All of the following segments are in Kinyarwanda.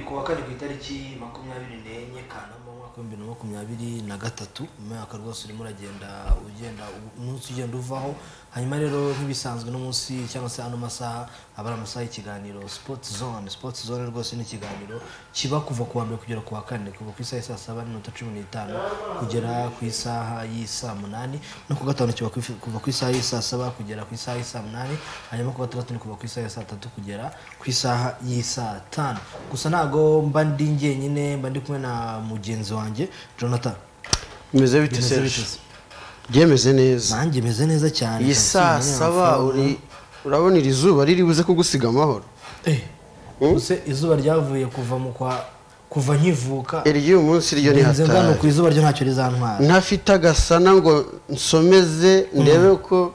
ku wa kane ku itariki makumyabiri n'enye kanama umwaka w'ibihumbi bibiri na makumyabiri na gatatu umwaka rwose urimo uragenda ugenda umunsi ugenda uvaho hanyuma rero nk'ibisanzwe no munsi cyangwa se ano masaha aba ari amasaha y'ikiganiro sports zone sports zone rwose ni ikiganiro kiba kuva ku wa mbere kugera ku wa kane kuva ku isaha saa saba n'iminota cumi n'itanu kugera ku isaha y'i saa munani no ku gatanu kiba ku- kuva ku isaha y'i saa saba kugera ku isaha y'i saa munani hanyuma ku gatandatu ni kuva ku isaha ya saa tatu kugera ku isaha y'i saa tanu gusa ntago mba ndi njyenyine mba ndi kumwe na mugenzi wanjye jonathan bimeze bite Bimeze serge bite se? byemeze neza nanjye meze neza cyane iyi saa saba uri urabona iri zuba riri buze kugusiga amahoro use izuba ryavuye kuva mu kwa kuva nkivuka iry'uyu munsi ryo ni ngenze ngano ku hatari izuba ryo ntacyo rizantwara ntafite agasana ngo nsomeze ndebe ko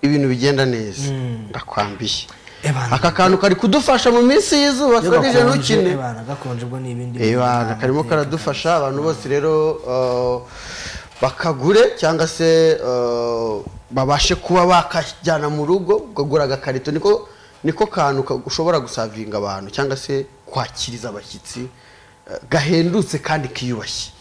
ibintu bigenda neza ndakwambiye Ebana. aka kantu kari kudufasha mu minsi y'izuba Iyo karije gakonje, ntukine ebana, gakonje ubwo ni ibindi bintu Ibanga bitandukanye. karimo karadufasha abantu bose rero uh, bakagure cyangwa se uh, babashe kuba bakajyana mu rugo ukagura agakarito niko niko kantu ka- ushobora gusavinga abantu cyangwa se kwakiriza abashyitsi uh, gahendutse kandi kiyubashye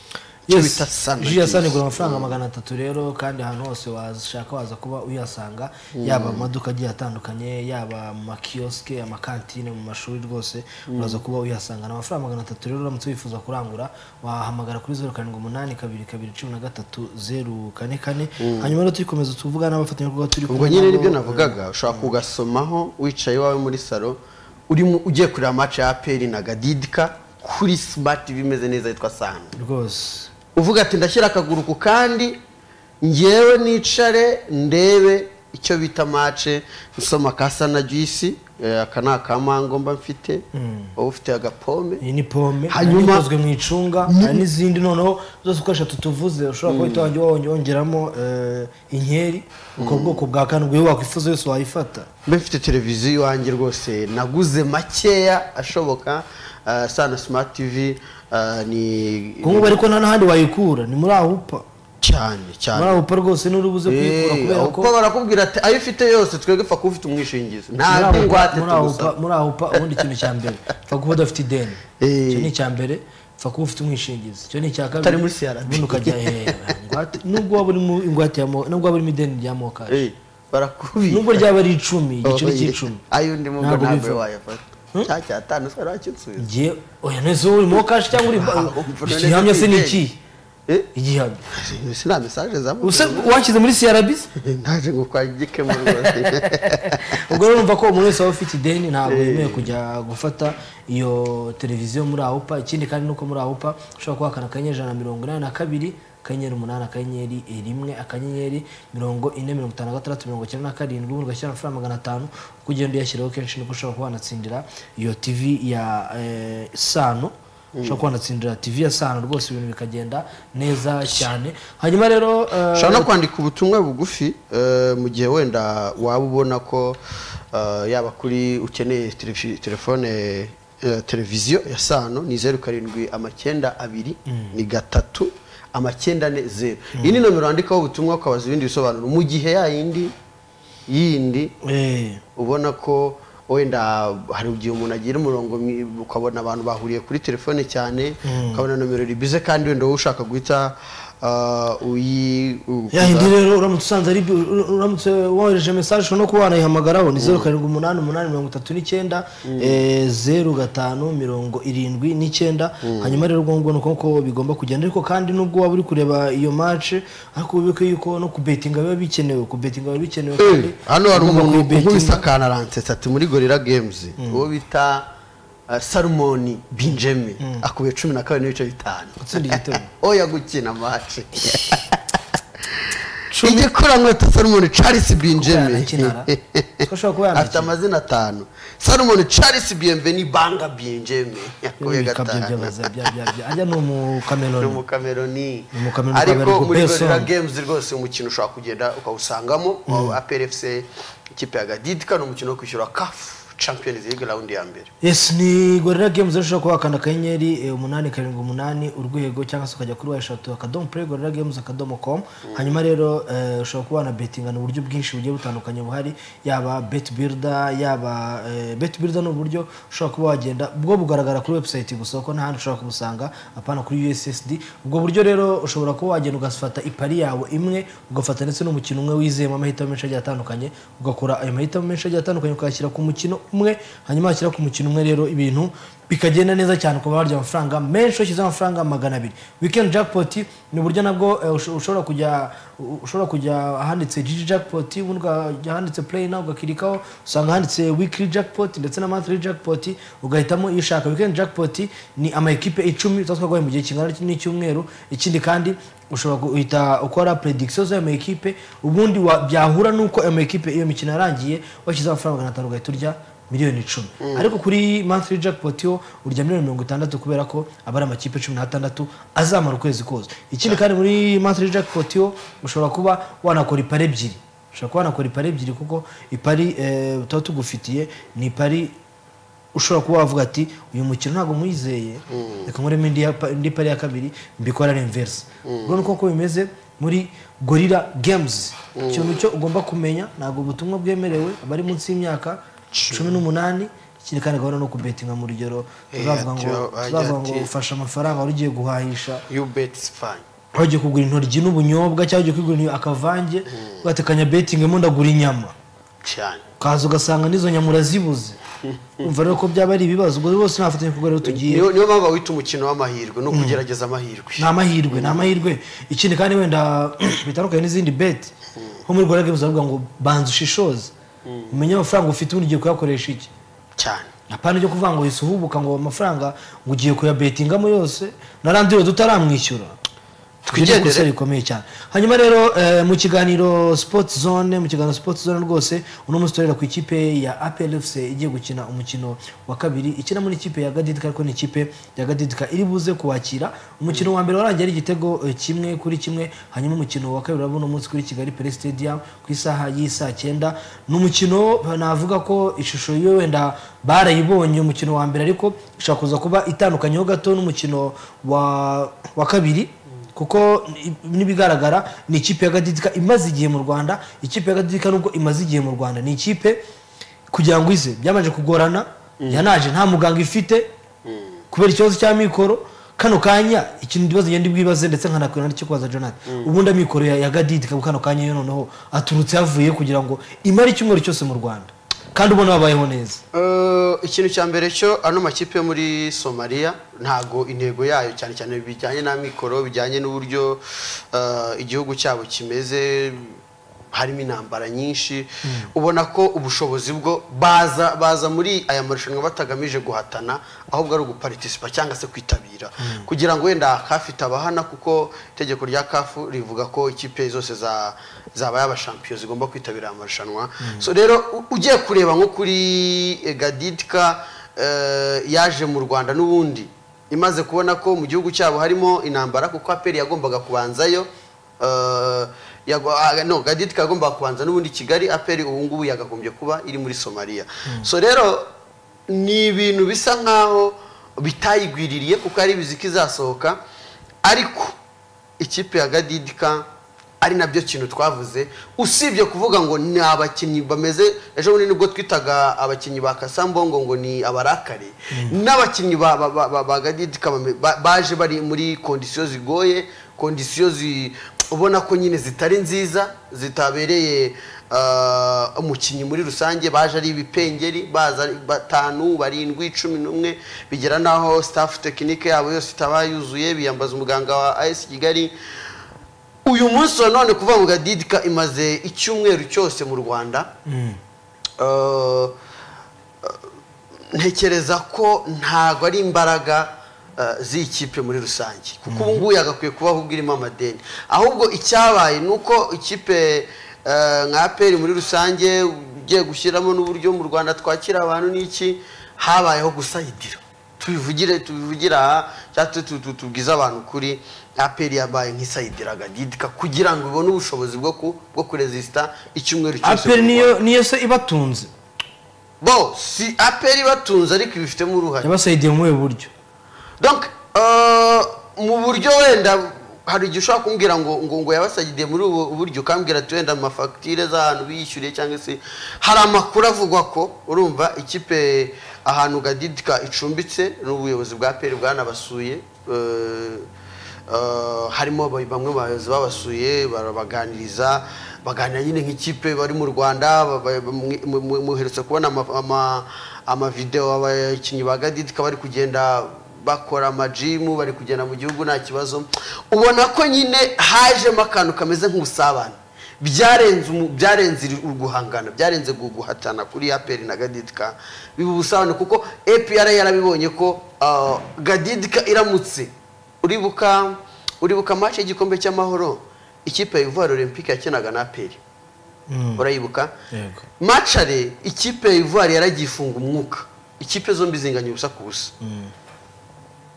icyo bita sandwiches. ji ya sani igura amafaranga magana atatu rero kandi ahantu hose washaka waza kuba uyasanga yaba mu maduka agiye atandukanye yaba mu makiyosike amakantine mu mashuri rwose uraza kuba uyasanga ni amafaranga magana atatu rero uramutse wifuza kurangura wahamagara kuri zeru karindwi umunani kabiri kabiri cumi na gatatu zeru kane kane hanyuma rero tuyikomeza tuvuga n'abafatanyabikorwa turi ubwo kumwe nyine nabo, nibyo navugaga ushobora kugasomaho uwicaye iwawe muri salo urimo ugiye kureba amace ya aperi na gadidika kuri smart bimeze neza yitwa sano eh, rwose uvuga ati ndashyira akaguru ku kandi ngewe nicare ndebe icyo bita mace nsoma ka sana juisi eh, aka ni aka mango mba mfite wowe ufite agapome iyi ni pome Hanyuma- hanyuma ikozwe mu icunga hari n'izindi noneho zose ukoresha tutuvuze ushobora kuba uhita wanjye wongeramo eh, inkeri ubwo bwoko bwa karindwi iyo wakwifuza yose wayifata mbe mfite televiziyo iwanjye rwose naguze makeya ashoboka eh, sana smart tv eh, ni kuko ubu ariko nta n'ahandi wayikura ni muri awupa cyane cyane muri awupa rwose n'urubuze kuyikura Eh, kubera ko kuko barakubwira ati ayo ufite yose twebwe pfa kuba ufite umwishingizi muri nta AWUPA- ngwate muri awupa tugusaba muri awupa ubundi ikintu cya mbere pfa kuba udafite ideni Eh. icyo ni icya mbere pfa kuba ufite umwishingizi icyo ni icya kabiri Utari muri CRB. ubundi ukajya hera ingwate nubwo waba urimo ingwate ya mo- nubwo waba urimo ideni rya mokashi Eh, barakubira nubwo ryaba ari icumi igiciro cy'icumi ayo undi mubwo Ntabwo ntabwo biva. wayafata cya cyatanu twari wakitsubiza ngiye oya nese uri mo kashi cyangwa uri Ah, umva none igihamya se ni none iki Eh? igihamya Izi ni mesaje za Use muganga. washyize muri crb naje ngo kwa gikemu rwose ubwo rero numva ko umuntu wese waba ufite ideni ntabwo yemewe kujya gufata iyo televiziyo muri awupa ikindi kandi nuko muri awupa ushobora kuhakana akanyenyeri ijana na mirongo inani na kabiri akanyenyeri umunani akanyenyeri rimwe akanyenyeri mirongo ine mirongo itanu na gatandatu mirongo icyenda na karindwi ubundi ugashyira amafaranga magana atanu uko ugenda uyashyiraho kenshi niko ushobora kuba wanatsindira iyo tv ya eh, sano ushobora kuba wanatsindira tv ya sano rwose ibintu bikagenda neza cyane hanyuma rero eh, ushobora no kwandika ubutumwa bugufi eh, mu gihe wenda waba ubona ko eh, yaba kuri ukeneye telefi- telefone eh, televiziyo ya sano ni zeru karindwi amacyenda abiri ni gatatu amacyenda ane zeru iyi ni nomero wandikaho ubutumwa ukabaza ibindi bisobanuro mu gihe yayindi yindi eh, ubona ko wenda hari igihe umuntu agira umurongo mwi- ukabona abantu bahuriye kuri telefone cyane ukabona nomero ribize kandi wenda wowe ushaka guhita ah, uyi u- ya yindi rero uramutse usanze ari ur- uramutse wohereje message ushobora no kuba wanayihamagaraho ni zeru karindwi umunani umunani mirongo itatu n'icyenda eh, zeru gatanu mirongo irindwi n'icyenda hanyuma rero ubwo ngubwo ni uko nguko bigomba kugenda ariko kandi nubwo waba uri kureba iyo match ariko wibuke yuko no kubetinga biba bikenewe kubetinga biba bikenewe Eh, kandi hano hari ugomba umuntu kuyibetinga. nk'ubisakana aransetsa ati muri gorira games uwo bita ah, salomoni binjemi akubiye cumi na kabiri n'ibice bitanu Gutsinda igitego. oya gukina mace igikurankweto salomoni charles binjemi yanakinara. Ko ashobora kuba afite yanakinara. amazina atanu salomon charles bienveni banga bienjeme yakubiye Ibika bye gatanu byabaza bya bya bya ajya ni ni umukameroni umukameroni Ni umukameroni ariko ukabereka muri Besson. gorira games rwose umukino ushobora kugenda ukawusangamo wa apr fc ikipe ya gadidika ni umukino wo kwishyura kafu champions league round ya mbere yes ni gorira games urashobora kuba wakanda akanyenyeri eh, umunani karindwi umunani urwego cyangwa se ukajya kuri wa eshatu akadomo play gorira games akadomo com hanyuma rero eh, ushobora kuba wanabetingana uburyo bwinshi bugiye butandukanye buhari yaba bet builder yaba eh, bet builder ni uburyo ushobora kuba wagenda bwo bugaragara kuri website gusa kuko nta ushobora kubusanga apana kuri ussd ubwo buryo rero ushobora kuba wagenda ugafata ipari yawe imwe ugafata ndetse n'umukino umwe wizeyemo amahitamo menshi agiye atandukanye ugakora ayo mahitamo menshi agiye atandukanye ukayashyira ku mukino umwe hanyuma washyira ku mukino umwe rero ibintu bikagenda neza cyane ukaba warya amafaranga menshi washyizeho amafaranga magana abiri weekend jackpot ni uburyo nabwo eh, usho- ushobora kujya ushobora kujya ahanditse gg jackpot ubundi ukajya ahanditse play nawe ugakirikaho usanga handitse weekly jackpot ndetse na monthly jackpot ugahitamo iyo ushaka weekend jackpot ni ama ekipe icumi tuba twaguhaye mu gihe kingana n'icyumweru ikindi kandi ushobora guhita ukora prediction z'ayo ma ekipe ubundi wa- byahura n'uko ayo ma ekipe iyo mikino yarangiye washyizeho amafaranga magana atanu ugahita urya miliyoni icumi ariko kuri monthly jackpot yo urya miliyoni mirongo itandatu kubera ko aba ari amakipe cumi n'atandatu azamara ukwezi kose ikindi kandi muri monthly jackpot yo ushobora kuba wanakora ipari ebyiri ushobora kuba wanakora ipari ebyiri kuko ipari eh, tuba tugufitiye ni ipari ushobora kuba wavuga ati uyu mukino ntabwo mwizeye reka nkoremo indi ya pa- indi pari ya kabiri mbikora renverse ubwo ni uko bimeze muri gorilla games ikintu cyo ugomba kumenya ntabwo ubutumwa bwemerewe abari munsi y'imyaka cumi n'umunani ikindi kandi gahunda no kubetinga mu rugero Eh, turavuga ngo ati- ati- turavuga ngo ati- ufashe amafaranga wari ugiye guhahisha you bet spain aho ugiye kugura intoryi n'ubunyobwa cyangwa ugiye kugura intoryi akavange ugatekanya betingemo ndagura inyama cyane ukaza ugasanga n'izo nyama urazibuze umva rero ko byaba ari ibibazo ubwo rwose nta fatanya kuko rero tugiye niyo niyo mpamvu bawita umukino w'amahirwe ni ukugerageza amahirwe ni amahirwe ni amahirwe ikindi kandi wenda bitandukanye n'izindi beti nko muri rwanda games baravuga ngo banza ushishoze umenye amafaranga ufite ubundi ugiye kuyakoresha iki cyane apana ryo kuvuga ngo wese uhubuka ngo amafaranga ngo ugiye kuyabetingamo yose narandiwe tutaramwishyura Twigendere. Iri kosa rikomeye cyane hanyuma rero eh, mu kiganiro sport zone mu kiganiro sport zone rwose uno munsi turera ku ikipe ya APR FC igiye gukina umukino wa kabiri ikina muri ikipe ya Gadidika ariko ni ikipe ya Gadidika iri buze kuwakira umukino wa mbere warangiye ari igitego eh, kimwe kuri kimwe hanyuma umukino wa kabiri uraba uno munsi kuri Kigali Play Stadium ku isaha y'isaa cyenda ni umukino navuga ko ishusho yiwe wenda barayibonye umukino wa mbere ariko ishobora kuza kuba itandukanyeho gato n'umukino wa wa kabiri kuko ni- n'ibigaragara ni ikipe ya gadidika imaze igihe mu rwanda ikipe ya gadidika nubwo imaze igihe mu rwanda ni ikipe kugira ngo ize byamanje kugorana yanaje nta muganga ifite kubera ikibazo cya mikoro kano kanya ikintu ndibaza ngende bwibaze ndetse nkanakwira n'icyo kubaza jonathan ubundi amikoro ya, ya gadidika ku kano kanya yo noneho aturutse yavuye kugira ngo imare icyumweru cyose mu rwanda kandi ubona babayeho neza Eh, ikintu cya mbere cyo ano makipe yo muri somaliya ntago intego yayo cyane cyane bijyanye n'amikoro bijyanye n'uburyo eh, igihugu cyabo kimeze harimo intambara nyinshi ubona ko ubushobozi bwo baza baza muri aya marushanwa batagamije guhatana ahubwo ari uguparitisipa cyangwa se kwitabira kugira ngo wenda kafite abahana kuko itegeko rya kafu rivuga ko ikipe zose za zabaye abashampiyo zigomba kwitabira aya marushanwa so rero u- ugiye kureba nko kuri eh, gadidika eh, yaje mu rwanda n'ubundi imaze kubona ko mu gihugu cyabo harimo intambara kuko aperi yagombaga kubanzayo eh, yago- ah, no gadidika yagombaga kubanza n'ubundi kigali aperi ubu ngubu yagagombye kuba iri muri somaliya so rero ni ibintu bisa nkaho bitayigwiririye kuko ari biziki izasohoka ariko ikipe ya gadidika ari nabyo kintu twavuze usibye kuvuga ngo ni abakinnyi bameze ejo bundi nibwo twitaga abakinnyi ba kasambongo ngo ni abarakare n'abakinnyi ba, ba, ba, ba, ba gadidika bame- ba- baje bari muri kondisiyo zigoye kondisiyo zi, ubona ko nyine zitari nziza zitabereye ah, umukinnyi muri rusange baje ari ibipengeri baza ari batanu barindwi cumi n'umwe bigera n'aho staff tekinike yabo yose itaba yuzuye biyambaza umuganga wa as kigali uyu munsi wa none kuvuga ngo gadidika imaze icyumweru cyose mu rwanda Eh, ntekereza ko ntabwo ari imbaraga eh, z'ikipe muri rusange kuko ubu ngubu yagakwiye kuba ahubwo irimo amadeni ahubwo icyabaye ni uko ikipe eh, nka aperi muri rusange ugiye gushyiramo n'uburyo mu rwanda twakira abantu n'iki habayeho gusayidira tubivugire tubivugira aha cyangwa tu- tu- tu- tubwize abantu kuri aperi yabaye nk'isayidira gadidika kugira ngo ibone ubushobozi bwo ku- bwo kurezisita icyumweru cyose aperi mu Rwanda. niyo niyo se ibatunze bo si aperi batunze ariko ibifitemo uruhare yabasaidiye muri ubu buryo donc euh, mu buryo wenda hari igihe ushobora kumbwira ngo ngo ngo yabasagiye muri ubu buryo ukambwira ati wenda mu mafagitire z'ahantu biyishyuriye cyangwa se hari amakuru avugwa ko urumva ikipe ahantu gadidika icumbitse n'ubuyobozi bwa peri bwanabasuye euh, euh, harimo ba- bamwe mu bayobozi babasuye barabaganiriza baganira nyine nk'ikipe bari mu rwanda ba- ba- mwe- mwe- mwe- muherutse kubona ama- ama- amavidewo abakinnyi ba gadidika bari kugenda bakora amajimu bari kugenda mu gihugu nta kibazo ubona ko nyine hajemo akantu kameze nk'ubusabane byarenze umu- byarenze iri- guhangana byarenze gu- guhatana kuri aperi na gadidika biba ubusabane kuko epr yarabibonye ko ah, gadidika iramutse uribuka uribuka match y'igikombe cy'amahoro ikipe ya ivoire olympique yakinaga na aperi Mm. urayibuka yego macare ikipe ya ivoire yaragifunga umwuka ikipe zombi zinganya ubusa ku busa Mm.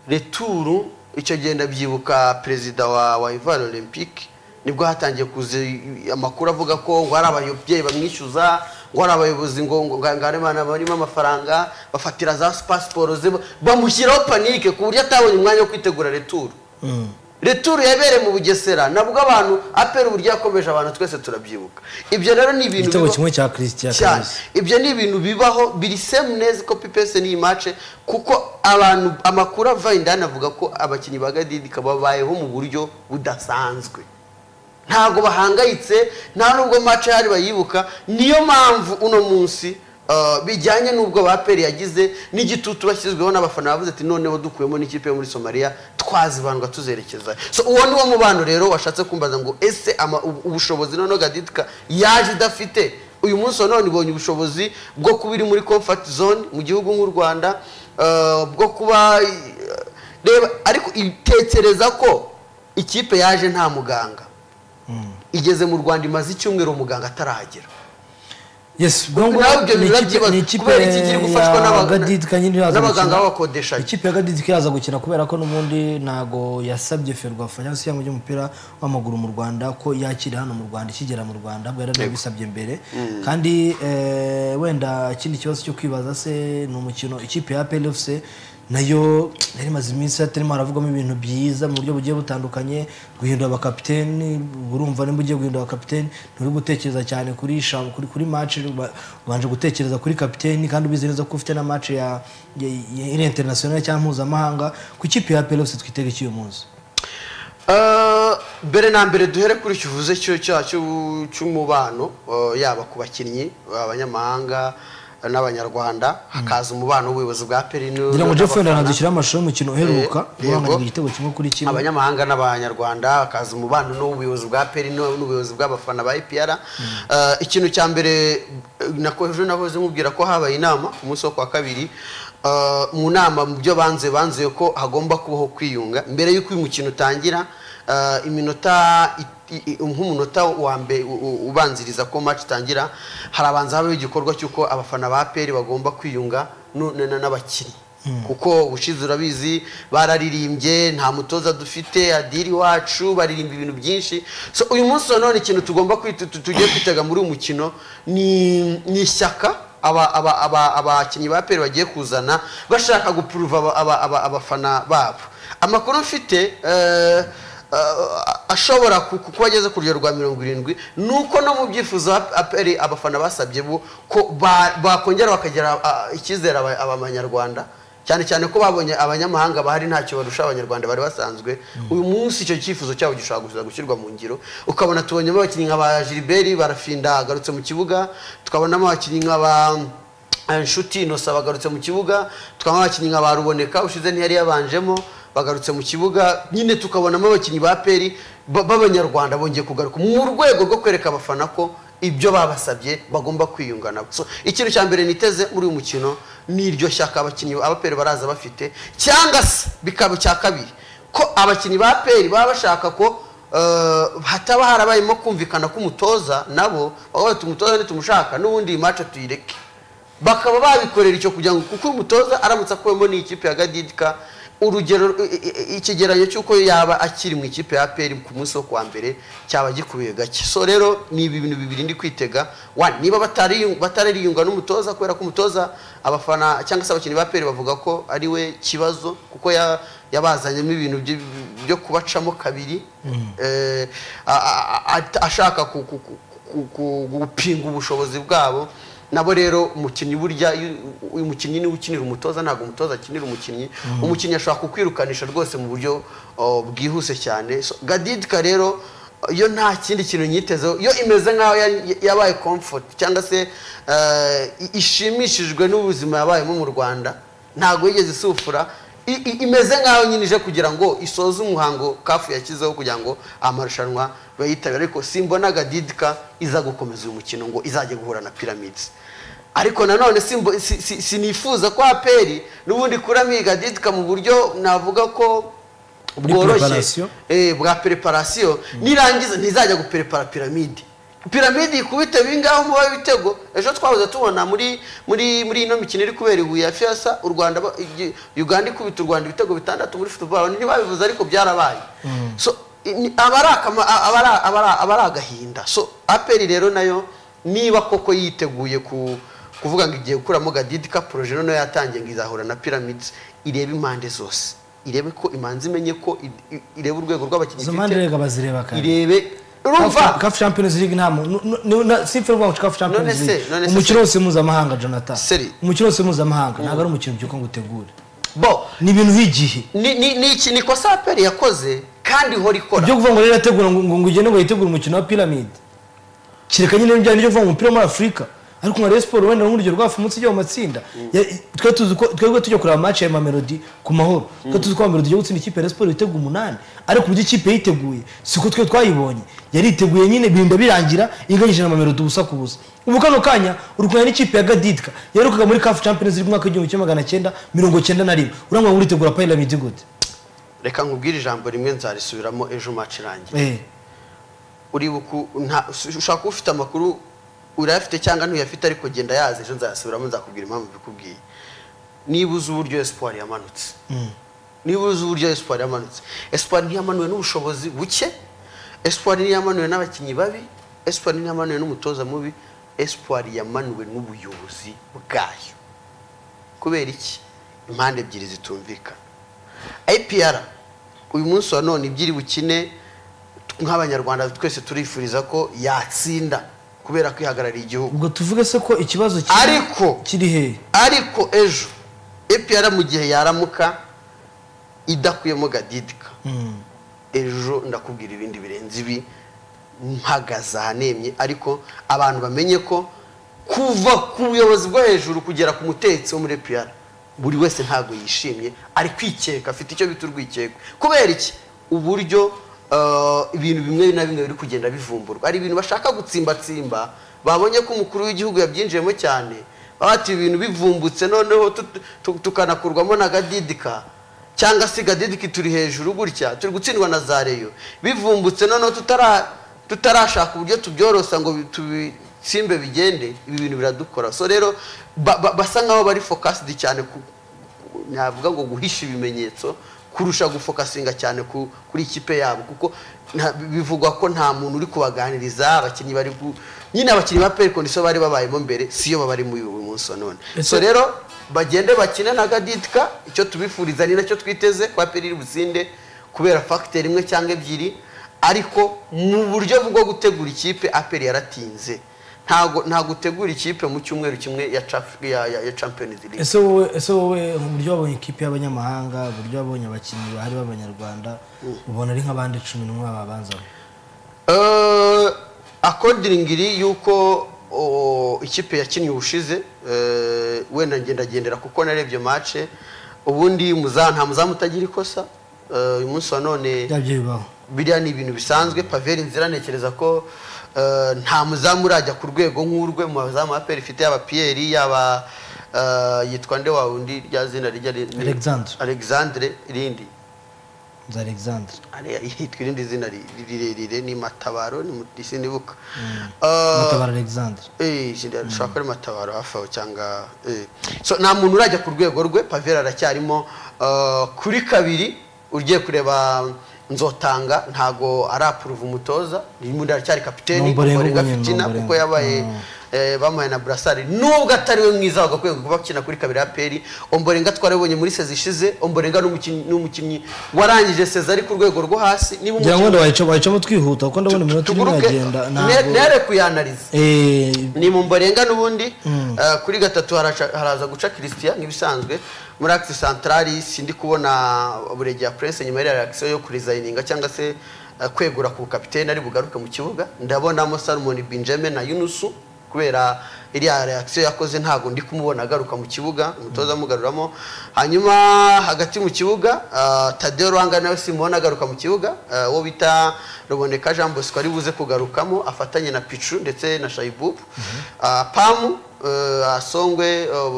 returu icyo gihe ndabyibuka perezida wa wa ivoire olympique nibwo hatangiye kuza i- amakuru avuga ko ngo hari ababyeyi bamwishyuza ngo hari abayobozi ngo ngo ngo hari abana barimo amafaranga bafatira za pasiporo ze bamushyiraho panike ku buryo atabonye umwanya wo kwitegura returu Mm. returu yabereye mu bugesera nabwo abantu apera uburyo yakomeje abantu twese turabyibuka ibyo rero ni ibintu igitego biba- kimwe cya christian cyane kabisa ibyo ni ibintu bibaho biri semu neza kopi pese n'iyi mace kuko abantu amakuru ava indani avuga ko abakinnyi ba gadidika babayeho mu buryo budasanzwe ntabwo bahangayitse nta nubwo mace hari bayibuka niyo mpamvu uno munsi uh, bijyanye n'ubwo ba peri yagize n'igitutu bashyizweho n'abafana bavuze ati noneho dukuyemo n'ikipe yo muri somaliya twazibandwa tuzerekeza so uwo ni wo mubano rero washatse kumbaza ngo ese ama- ubu- ubushobozi noneho gadidika yaje idafite uyu munsi none ibonye ubushobozi bwo kuba iri muri comfort zone mu gihugu nk'u rwanda eh, bwo kuba eh, reba ariko itekereza ko ikipe yaje nta muganga igeze mu rwanda imaze icyumweru muganga atarahagera yes ubwo nawe ngubwo ibyo ni birabyo ikipe- bibaza, ni ikipe kubera iki ikiri gufashwa ya n'aba- gadidika nyine iraza n'abaganga gukina. b'abakodeshanyi. ikipe ya gadidika iraza gukina kubera ko n'ubundi ntago yasabye ferwafa cyangwa se cyangwa ry'umupira w'amaguru mu rwanda ko yakira hano mu rwanda ikigera mu rwanda bwo yari yabisabye mbere kandi eh, wenda ikindi kibazo cyo kwibaza se ni umukino ikipe ya plfc nayo yari imaze iminsi hatarimo haravugamo ibintu byiza mu buryo bugiye butandukanye guhindura abakapiteni urumva nimba ugiye guhindura abakapiteni nturi gutekereza cyane kuri sha- kuri kuri match uba- ubanje gutekereza kuri kapiteni kandi ubizi neza ko ufite na match ya ya- ya- iri international cyangwa mpuzamahanga ku ikipe ya PLFC twitega iki uyu munsi Eh, mbere na mbere duhere kuri icyo uvuze cyo cya- cyo- cy'umubano eh, yaba ku bakinnyi abanyamahanga n'abanyarwanda hakaza umubano w'ubuyobozi bwa peri n'u- ngira ngo Jeff wenda n'abafana. anadushyiraho amashusho y'umukino uheruka Eh, yego. guhanganirwa igitego kimwe kuri kimwe abanyamahanga n'abanyarwanda hakaza umubano n'ubuyobozi bwa peri n'u- n'ubuyobozi bw'abafana ba ipr Eh, ikintu cya mbere eh, nako ejo nahoze mubwira ko habaye inama ku munsi wo kwa kabiri Eh, mu nama mu byo banze banzuye ko hagomba kubaho kwiyunga mbere y'uko uyu mukino utangira eh, iminota i- i- nk'umunota wa mbe u- u- ubanziriza ko match itangira harabanza habaho igikorwa cy'uko abafana ba peri bagomba kwiyunga nu- na- na- n'abakinnyi kuko ushize urabizi bararirimbye nta mutoza dufite adiri wacu baririmba ibintu byinshi so uyu munsi nanone ikintu tugomba kwita- tu- tugiye kwitega muri uyu mukino ni ni ishyaka aba- aba- aba- abakinnyi ba peri bagiye kuzana bashaka gupuruva aba- aba- aba- abafana babo amakuru mfite eh, eh, ashobora ku- ku- kuba ageze ku rugero rwa mirongo irindwi ni uko no mu byifuzo ap- aperi abafana basabye bo ko ba- bakongera bakagira ah, icyizere aba- abanyarwanda cyane cyane ko babonye abanyamahanga bahari ntacyo barusha abanyarwanda bari basanzwe uyu munsi icyo cyifuzo cyabo gishobora gusa gushyirwa mu ngiro ukabona tubonyemo abakinnyi nka ba gilbert barafinda agarutse mu kibuga tukabonamo abakinnyi nka ba eh, nshuti innocent bagarutse mu kibuga tukabona abakinnyi nka ba ruboneka ushize ntiyari yabanjemo bagarutse mu kibuga nyine tukabonamo abakinnyi ba peri ba- b'abanyarwanda bongeye kugaruka mu rwego rwo kwereka abafana ko ibyo babasabye bagomba kwiyunga nabo so ikintu cya mbere niteze muri uyu mukino ni iryo shyaka abakinnyi abaperi baraza bafite cyangwa se bikaba icya kabiri ko abakinnyi ba peri baba bashaka ko eh, hataba harabayemo kumvikana k'umutoza nabo baba bati umutoza nitumushaka n'ubundi iyi mace tuyireke bakaba babikorera icyo kugira ngo kuko uyu mutoza aramutse akuwemo n'ikipe ya gadidika urugero i- i- i- ikigereranyo cy'uko yaba akiri mu ikipe ya peri ku munsi wo kuwa mbere cyaba gikubiye gake so rero ni ibintu bibiri ndi kwitega wa niba batari- batarariyunga n'umutoza kubera ko umutoza abafana cyangwa se abakinnyi ba peri bavuga ko ari we kibazo kuko ya- yabazanyemo ibintu byo- byo kubacamo kabiri Eh, a- a- a- ashaka ku- ku- ku- ku- ku- gupinga ubushobozi bwabo nabo rero umukinnyi burya iyo- uyu mukinnyi niwe ukinira umutoza ntabwo umutoza akinira umukinnyi umukinnyi ashobora kukwirukanisha rwose mu buryo oh, bwihuse cyane So, gadidika rero yo nta kindi kintu nyitezeho yo imeze nk'aho yari- yabaye comfort cyangwa se eh, i- ishimishijwe n'ubuzima yabayemo mu rwanda ntabwo yigeze isufura i- i- imeze nk'aho nyine ije kugira ngo isoze umuhango kafu yashyizeho kugira ngo amarushanwa bayitabire ariko simbona gadidika iza gukomeza uyu mukino ngo izajya guhura na pyramids ariko nanone simbo- si- si- sinifuza ko aperi n'ubundi kurami gadidika mu buryo navuga ko Muri bworoshye preparation? eh, bwa preparation nirangiza ntizajya guperepara piramide piramide ikubite bingaho muba ibitego ejo twahoze tubona muri muri muri ino mikino iri kubera ibuye ya fiasa u rwanda ba- igi- uganda ikubita u rwanda ibitego bitandatu muri football ntibabivuze ariko byarabaye so i- ni- aba ari akama- a- aba ari- aba ari- aba ari agahinda so aperi rero nayo niba koko yiteguye ku kuvuga ngo igiye gukuramo gadidika poroje noneho yatangiye ngo izahura na pyramids irebe impande zose irebe ko imanzi imenye ko i- i- irebe urwego rw'abakinnyi izo mpande rega bazireba kandi irebe urumva kafu champions league nta muntu nu- nu- na- si feri rwacu kafu champions se, league none se umukino se- wose mpuzamahanga jonathan Seri. umukino wose mpuzamahanga ntabwo ari umukino byuko ngo utegure bo ni ibintu by'igihe ni ni ni iki ni kosa aperi yakoze kandi ihora ikora ibyo kuvuga ngo rero irategura ngo ngo ngo ugende ngo yitegure umukino wa piramide kereka nyine n'ibyo nibyo kuvuga ngo umupira wo muri afurika ariko nka Rayon siporo wenda nk'urugero rwafu munsi ijya mu matsinda Ya- twe tuzi ko twebwe tujya kureba amace ya mamelodi ku mahoro twe tuzi ko mamelodi ijya gutsinda ikipe ya Rayon siporo ibitego umunani ariko uburyo ikipe yiteguye siko twe twayibonye yariteguye nyine birinda birangira inganyije na mamelodi ubusa ku busa ubu kano kanya uri kureba n'ikipe ya gadidika yaherukaga muri kafu champions league umwaka w'igihumbi kimwe magana cyenda mirongo cyenda na rimwe urangwa ngo uritegura piramide gute reka nkubwire ijambo rimwe nzarisubiramo ejo match irangiye eh uribuka nta ushaka kuba ufite amakuru urayafite cyangwa ntuyafite ariko genda yazi ejo nzayasubiramo nzakubwira impamvu bikubwiye niba uzi uburyo espoir yamanutse niba uzi uburyo espoir yamanutse espoir ntiyamanuwe n'ubushobozi buke espoir ntiyamanuwe n'abakinnyi babi espoir ntiyamanuwe n'umutoza mubi espoir yamanuwe n'ubuyobozi bwayo kubera iki impande ebyiri zitumvikana IPR uyu munsi wa none ibyo iri bukine nk'abanyarwanda twese turifuriza ko yatsinda kubera ko ihagarariye igihugu ubwo tuvuge se ko ikibazo kiri- Ariko- kiri hehe ariko ejo EPR mu gihe yaramuka idakuyemo gadidika ejo ndakubwira ibindi birenze ibi mpagaze ahanemye ariko abantu bamenye ko kuva ku buyobozi bwo hejuru kugera ku mutetsi wo muri EPR buri wese ntabwo yishimye ari kwikeka afite icyo bita urwikekwe kubera iki uburyo eh, ibintu bimwe na bimwe biri kugenda bivumburwa hari ibintu bashaka gutsimbatsimba babonye ko umukuru w'igihugu yabyinjiyemo cyane baba bati ibintu bivumbutse noneho tu- tu- tukanakurwamo na gadidika cyangwa se gadidiki turi hejuru gutya turi gutsindwa na za reyo bivumbutse noneho tutara tutarashaka uburyo tubyorosa ngo bi- tubisimbe bigende ibi bintu biradukora so rero ba- ba- basa nkaho bari focused cyane ku ku- navuga ngo guhisha ibimenyetso kurusha gufokasinga cyane ku- kuri ikipe yabo kuko nta- bivugwa ko nta muntu uri kubaganiriza abakinnyi bari gu- nyine abakinnyi ba perikoni so bari babayemo mbere siyo babarimo uyu uyu munsi wa none so Ese- rero bagende bakine na gadidika icyo tubifuriza ni nacyo twiteze kwa periri butsinde kubera fagiteri imwe cyangwa ebyiri ariko mu buryo bwo gutegura ikipe aperi yaratinze ntago nta gutegura ikipe mu cyumweru kimwe ya, Chaf- ya, ya, ya champions league ese wowe ese wowe uburyo wabonye ikipe y'abanyamahanga uburyo wabonye abakinnyi bahari b'abanyarwanda ubona ari nk'abandi cumi n'umwe babanzamo Eh, akondiringiri yuko o, ikipe yakinnye ubushize eh, wenda ngendagendera kuko narebye mace ubundi muza- nta muzamu utagira ikosa Eh, uyu munsi wa none bya byo bibaho biriya ni ibintu bisanzwe paveri nzira ntekereza ko eh, nta muzamu urajya ku rwego nk'urwe mu bazamu aperi ifite yaba piyeri yaba eh, yitwa nde wa wundi rya zina rijya ri- Alexandre. Alexandre rindi nzu alexandre ariya hitwa irindi zina ri- rirerire ni matabaro ni muri sinibuka matabara alexandre ushobora kuba ari matabaro hafi aho cyangwa eh. so nta muntu urajya ku rwego rwe pavera aracyarimo eh, kuri kabiri ugiye kureba nzotanga ntago arapuruva umutoza undi aracyari kapiteni Ni Ombolengo Ombolengo nyine, ni akina Ombolengo. kuko yabaye Mm. eh, bamuhaye na burasari nubwo atari we mwiza wagakwiye kuba akina kuri kabiri aperi omborenga twarabonye muri sezi ishize omborenga n'umukinnyi n'umukinnyi warangije sezi ari ku rwego rwo hasi niba ngira ngo umukinnyi- wenda wayica- wayicamo twihuta kuko ndabona iminota irimo tuguruke iragenda ne- ntabwo nere kuyanariza Eh, ni mu mborenga n'ubundi eh, kuri gatatu haraca- haraza guca christian nk'ibisanzwe muri akisi santarari sindi kubona buregeya purese nyuma y'iyo reakisiyo yo kurizayininga cyangwa se eh, kwegura ku kapitene ari bugaruke mu kibuga ndabonamo salomon benjamin na yunusu kubera iriya reakisiyo yakoze ntabwo ndi kumubona agaruka mu kibuga umutoza amugaruramo hanyuma hagati mu kibuga ah, tadeo ruhanga nawe simubona agaruka mu kibuga ah, uwo bita ruboneka jean bosco ari buze kugarukamo afatanye na picu ndetse na shayibubu Ah, pamu eh, asongwe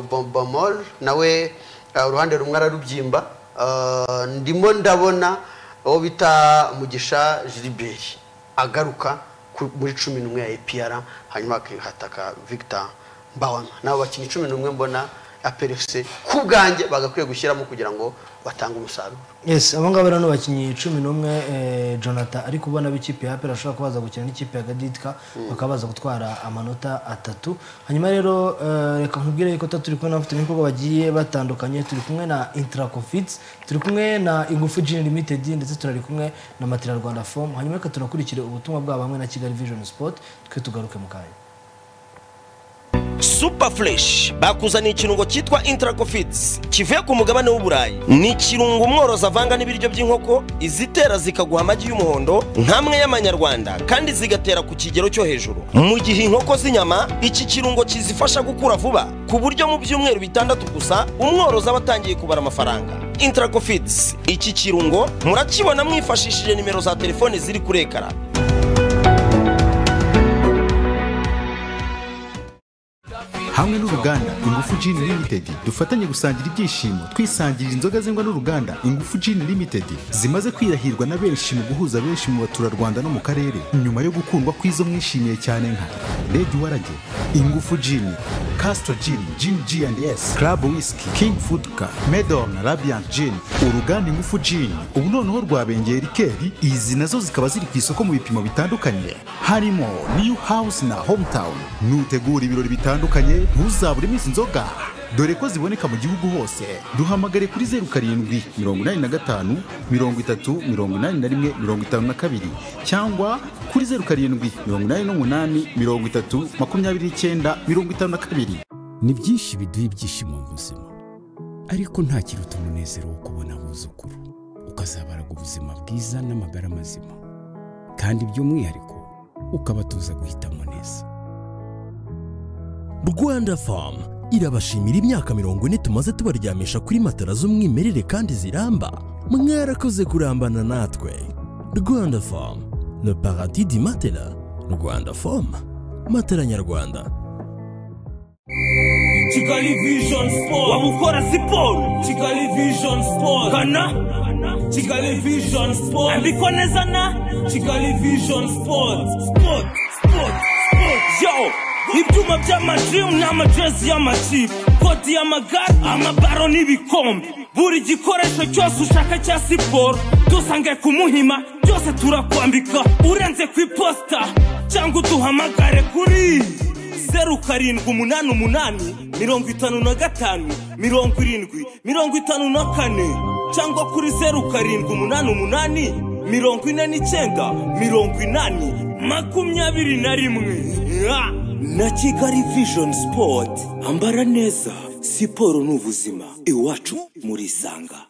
bombomol nawe ah, uruhande rumwe ararubyimba Ah, ndimo ndabona uwo bita mugisha giliberi agaruka ku- muri cumi n'umwe ya epr hanyuma akihataka victor mbawama nabo bakinnyi cumi n'umwe mbona aperefuse ku bwanjye bagakwiye gushyiramo kugira ngo batange umusaruro yes abo ngabo rero bakinnyi cumi n'umwe eh, jonathan ari kubona b'ikipe ya apera ashobora kuba baza gukina n'ikipe ya gaditka bakaba baza gutwara amanota atatu hanyuma rero eh, reka nkubwire yuko tuba turi kumwe n'abafatanyabikorwa bagiye batandukanye turi kumwe na intracofits turi kumwe na ingufu gin limited ndetse turari kumwe na matera rwanda fomu hanyuma reka tunakurikire ubutumwa bwabo hamwe na kigali vision sport twe tugaruke mu kanya super fresh bakuzaniye ikirungo cyitwa intracofits kivuye ku mugabane w'uburayi ni ikirungo umworozi avanga n'ibiryo by'inkoko izitera zikaguha amagi y'umuhondo nk'amwe y'amanyarwanda kandi zigatera ku kigero cyo hejuru mu gihe inkoko z'inyama iki kirungo kizifasha gukura vuba ku buryo mu byumweru bitandatu gusa umworozi aba atangiye kubara amafaranga intracofits iki kirungo murakibona mwifashishije nimero za telefoni ziri kuri ekara hamwe n'uruganda ingufu Gin Limited dufatanye gusangira ibyishimo twisangirira inzoga zengwa n'uruganda ingufu Gin Limited zimaze kwirahirwa na benshi mu guhuza benshi mu baturarwanda no mu karere nyuma yo gukundwa kw'izo mwishimiye cyane nka Red Warage ingufu Gin Castro Gin Gin G&S Club Whisky King Food Car Medor na Radiant Gin uruganda ingufu Gin ubu noneho rwabengeye rikeri izi nazo zikaba ziri ku isoko mu bipimo bitandukanye harimo New House na Hometown nutegura ibirori bitandukanye ntuzaburemo izi nzoga dore ko ziboneka mu gihugu hose duhamagare kuri zeru karindwi mirongo inani na gatanu mirongo itatu mirongo inani na rimwe mirongo itanu na kabiri cyangwa kuri zeru karindwi mirongo inani n'umunani mirongo itatu makumyabiri n'icyenda mirongo itanu na kabiri ni byinshi biduha ibyishimo mu buzima ariko nta kiruta umunezero wo kubona abuzukuru ukazabaraga ubuzima bwiza n'amagara mazima kandi by'umwihariko ukabatuza guhitamo neza rwanda famu irabashimira imyaka mirongo ine tumaze tubaryamisha kuri matara z'umwimerere kandi ziramba mwarakoze kurambana natwe rwanda famu le paradis di matela rwanda famu matela nyarwanda kigali vision sport wamukora siporo kigali vision sport kana kigali vision sport andikwa neza na kigali vision sport sport sport sport yo ibyuma by'amajim n'amajezi y'amakipe koti y'amagare amabaro n'ibikombe buri gikoresho cyose ushaka cya siporo dusange ku muhima byose turakwambika urenze ku iposita cyangwa uduhamagare kuri zeru karindwi umunani umunani mirongo itanu na gatanu mirongo irindwi mirongo itanu na kane cyangwa kuri zeru karindwi umunani umunani mirongo ine n'icyenda mirongo inani makumyabiri na rimwe Ah! na kigali vision sport ambara neza siporo ni ubuzima iwacu murisanga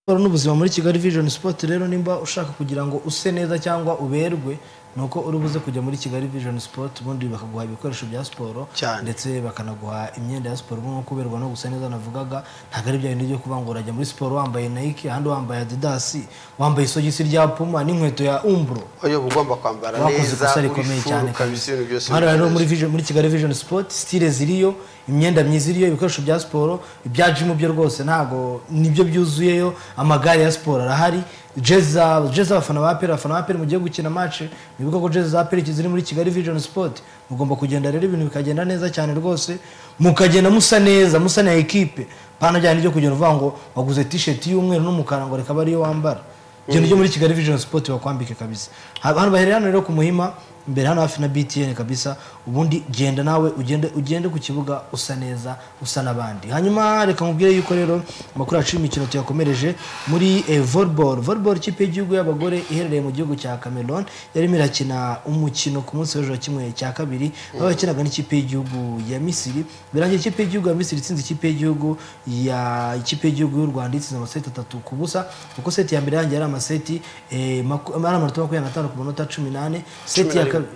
siporo n'ubuzima muri kigali vision sport rero nimba ushaka kugira ngo use neza cyangwa uberwe ni uko uri buze kujya muri kigali vision sport ubundi bakaguha ibikoresho bya siporo Cyane. ndetse bakanaguha imyenda ya siporo nko kuberwa no gusa neza navugaga ntabwo ari bya bindi byo kuba ngo urajya muri siporo wambaye nike ahandi wambaye adidas wambaye isogisi rya puma n'inkweto ya umbro oyo uba ugomba kwambara bakoze neza ikosa uri rikomeye full cyane ukabisa ibintu byose hano rero bimeze muri neza. Vision- muri kigali vision sport stile ziriyo imyenda myiza iriyo ibikoresho bya siporo ibya jimu byo rwose ntabwo nibyo byuzuyeyo amagare ya siporo arahari jezi za- jezi z'abafana ba peri abafana ba peri mugiye gukina match mwibuke ko jezi za peri ziri muri kigali vision sport mugomba kugenda rero ibintu bikagenda neza cyane rwose mukagenda musa neza musa na ekipe pana byane ryo kugenda uvuga ngo waguze t-shirt y'umweru n'umukara ngo reka abe ariyo wambara genda ujye muri kigali vision sport bakwambike kabisa Ha- hano baherera hano rero ku muhima imbere hano hafi na btn kabisa ubundi genda nawe ugende ugende ku kibuga usa neza usa n'abandi hanyuma reka nkubwire yuko rero amakuru yacu y'imikino tuyakomereje muri eh, volleyball volleyball ikipe y'igihugu y'abagore iherereye mu gihugu cya cameroon yarimo irakina umukino ku munsi w'ejo wa kimwe cya kabiri aho yakinaga n'ikipe y'igihugu ya misiri birangira ikipe y'igihugu ya misiri itsinze ikipe y'igihugu ya ikipe y'igihugu y'u rwanda itsinze amaseti atatu ku busa kuko seti ya mbere yanjye yari amaseti eh, maku- ari amanota makumyabiri n'atanu ku manota cumi n'ane seti ya na kabiri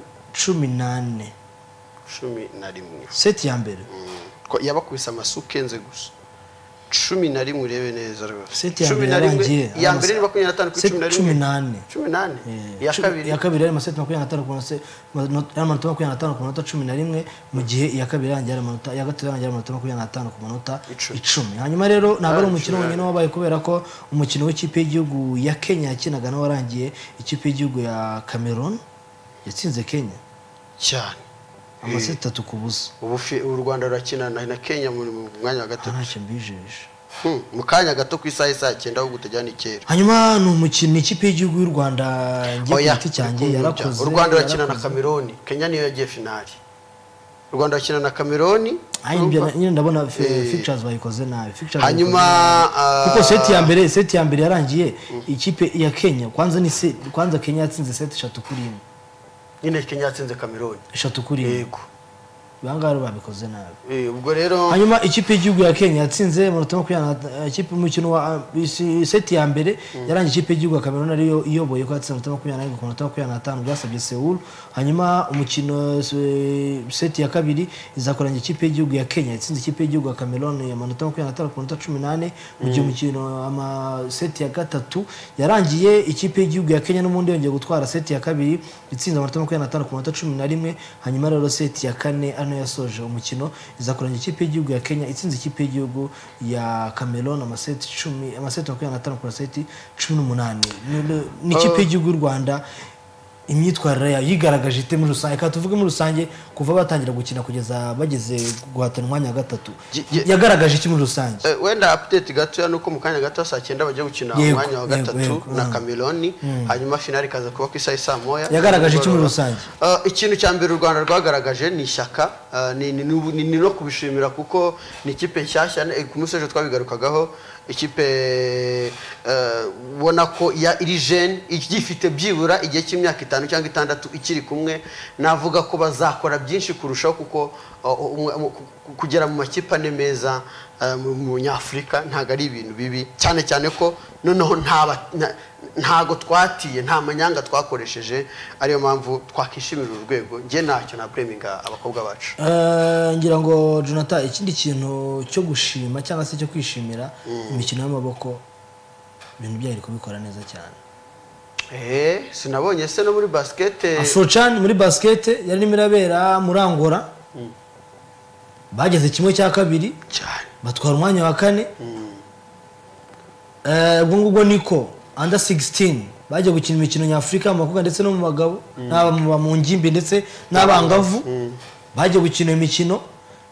cumi n'ane cumi na rimwe seti ya mbere Ko yabakubise amasuka enze gusa cumi na rimwe urebe neza rwose seti ya Cumi mbere na rimwe, yarangiye iya mbere ni makumyabiri n'atanu kuri seti cumi na rimwe cumi n'ane cumi n'ane Eh, iya cumi- kabiri iya kabiri yari amaseti makumyabiri n'atanu ku manota yari amanota makumyabiri n'atanu ku manota cumi na rimwe mu gihe iya kabiri yarangiye ari amanota iya gatatu yarangiye ari amanota makumyabiri n'atanu ku manota Icumi. icumi hanyuma rero ntabwo ari Ah, umukino icumi. wonyine wabaye kubera ko umukino w'ikipe y'igihugu ya kenya yakinaga nawe warangiye ikipe y'igihugu ya cameroon yatsinze kenya cyane amaseti atatu ku busa ubu fi- u rwanda rurakina na na kenya mu mu mwanya wa aha gatatu ntacyo mbijeje Hmm, mu kanya gato ku isaha isa cyenda ahubwo utajyana icyera hanyuma ni umukino ni ikipe y'igihugu y'u rwanda ngiye ku Oya, giti cyanjye urukundo rujya. yarakoze u rwanda rurakina na yarakoze. kameroni kenya niyo yagiye finali u rwanda rurakina na kameroni Ayi, ibyo urumva? na- nyine ndabona fi- Eh. features bayikoze nabi Features hanyuma bayikoze nabi. ah, kuko seti ya mbere seti ya mbere yarangiye ikipe ya kenya kwanza ni se- kwanza kenya yatsinze seti eshatu kuri imwe nyine kenya yatsinze kameroni eshatu kuri imwe yego ibangaba rero babikoze nabi Eh, ubwo rero hanyuma ikipe y'igihugu ya kenya yatsinze amanota makumyabiri na- ikipe umukino wa ah, isi- seti ya mbere yarangiye ikipe y'igihugu ya cameroon ariyo iyoboye ko yatsinze amanota makumyabiri n'arindwi ku manota makumyabiri n'atanu byasabye sewuru hanyuma umukino se- seti ya kabiri izakorangira ikipe y'igihugu ya kenya yatsinze ikipe y'igihugu ya cameroon amanota makumyabiri n'atanu ku manota cumi n'ane mu gihe umukino ama seti ya gatatu yarangiye ikipe y'igihugu ya kenya n'ubundi yongeye gutwara seti ya kabiri itsinze amanota makumyabiri n'atanu ku manota cumi na rimwe hanyuma rero seti ya kane ano yasoje umukino izakorangira ikipe y'igihugu ya kenya itsinze ikipe y'igihugu ya cameroon amaseti cumi amaseti makumyabiri n'atanu ku maseti cumi n'umunani Ni- ni ikipe y'igihugu y'u rwanda imyitwarire yayo yigaragaje ite muri rusange reka tuvuge muri rusange kuva batangira gukina kugeza bageze guhatana umwanya wa gatatu Ye- ye- yagaragaje iki muri rusange Eh, wenda update gatoya ni uko mu kanya gato saa cyenda bajya gukina Yego, umwanya wa yego, gatatu yego, na mm. kameroni hanyuma finali ikaza kuba ku isaha isaa moya Yagaragaje iki muri Nimugoroba. Eh, ikintu cya mbere u rwanda rwagaragaje ni ishyaka eh, ni- ni ni- ni- ni no kubishimira kuko ni ikipe nshyashya eh, ku munsi w'ejo twabigarukagaho ikipe eh, ubona ko ya iri jene igifite byibura igihe cy'imyaka itanu cyangwa itandatu ikiri kumwe navuga ko bazakora byinshi kurushaho kuko eh, umwe- mu- ku- ku- kugera mu makipe ane meza eh, mu mu nyafurika ntabwo ari ibintu bibi cyane cyane ko noneho nta ba- nta- ntago twatiye nta manyanga twakoresheje ariyo mpamvu twakishimira uru rwego njye ntacyo na pureminga abakobwa bacu Eh, ngira ngo jonathan ikindi kintu cyo gushima cyangwa se cyo kwishimira imikino y'amaboko ibintu byayo iri kubikora neza cyane eee sinabonye se no muri basikete afrocan muri basikete yarimo irabera muri angola bageze kimwe cya kabiri cyane batwara umwanya wa kane Eh, ubwo ngubwo niko under 16 bagiye gukina imikino nyafurika mu bakobwa ndetse no mu bagabo n'aba mu- mu ngimbi ndetse n'abangavu bagiye gukina iyo mikino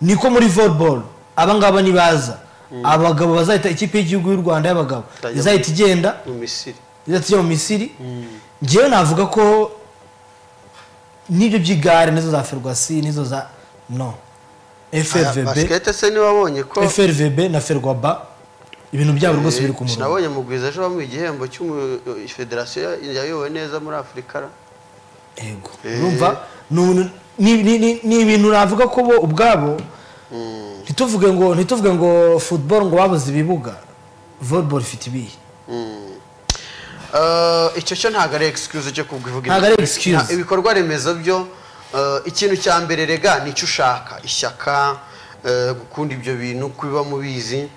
niko muri volleyball abangaba nibaza abagabo bazahita ikipe y'igihugu y'u rwanda y'abagabo Itajya mu- izahita igenda mu misiri izahita ijya mu misiri ngewe navuga ko n'ibyo by'igare nizo za ferwasi nizo za no Aya, frvb basikete se niwabonye ko frvb na ferwaba ibintu byabo rwose biri ku murongo sinabonye mugwiza ejo bamuha igihembo cy'umufederasiyo yayobowe neza muri afurika ra. yego urumva ni ubu- ni- ni- ni- ni ibintu navuga ko bo ubwabo ntituvuge ngo ntituvuge ngo football ngo babuze ibibuga volleyball ifite ibihe Eh, icyo cyo ntabwo ari excuse cyo kuvuga Ntabwo ari excuse. Nta- ibikorwa remezo byo eh, ikintu cya mbere rega ni icyo ushaka ishyaka eh, gukunda ibyo bintu kubiba mubizi